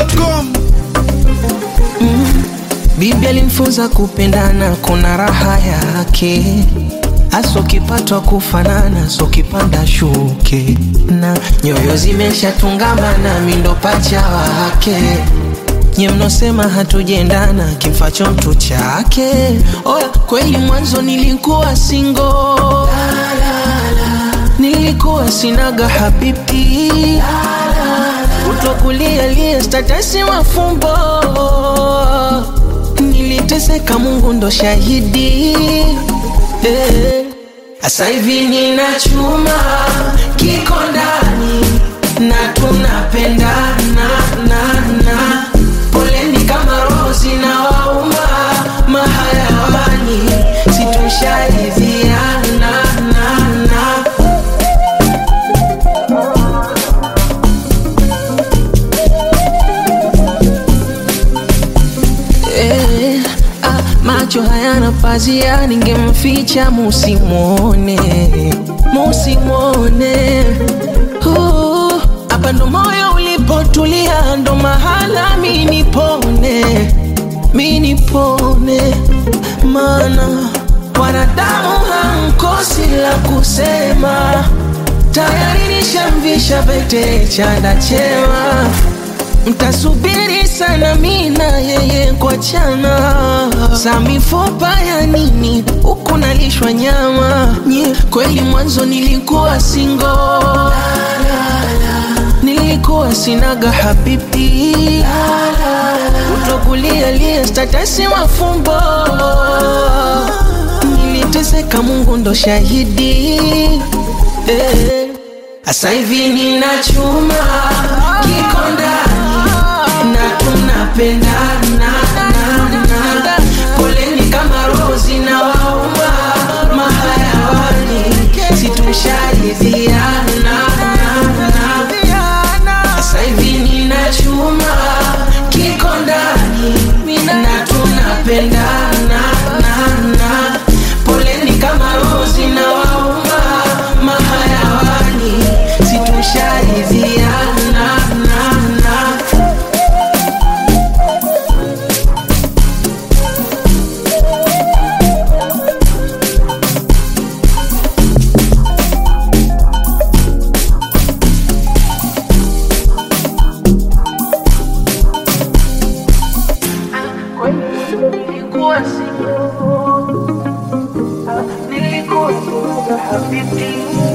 dachimsafi.com Bibi alimfunza kupendana, kuna raha yake hasa ukipatwa kufanana, so kipanda shuke na nyoyo zimeshatungamana, mindo pacha wake nye mnosema hatujendana, kimfacho mtu chake. Oya, kweli mwanzo nilikuwa singo, nilikuwa sinaga habibi kutokulia lia statasi mafumbo niliteseka, Mungu ndo shahidi eh. Asa hivi nina chuma kiko ndani na tunapendana na na poleni kama roho zinawauma mahayawani situsharidhiana na na Eh, ah, macho hayana pazia, ningemficha musimwone, musimwone. Uh, Hapa ndo moyo ulipotulia, ndo mahala mi nipone, mi nipone, maana wanadamu hamkosi la kusema, tayari nishamvisha pete chanda chema mtasubiri sana mina yeye kuachana za mifupa ya nini huku nalishwa nyama nye kweli mwanzo nilikuwa singo nilikuwa sinaga habibi kutokulia lia statasi mafumbo niliteseka mungu ndo shahidi eh. Asa hivi nina chuma kiko ndani na tunapendana na na poleni kama roho zinawauma mahayawani situsharidhiana na na Asa hivi nina chuma kiko ndani na tunapendana na na poleni kama roho zinawauma mahayawani situsharidhiana na na nilikuwa single, nilikuwa single habibi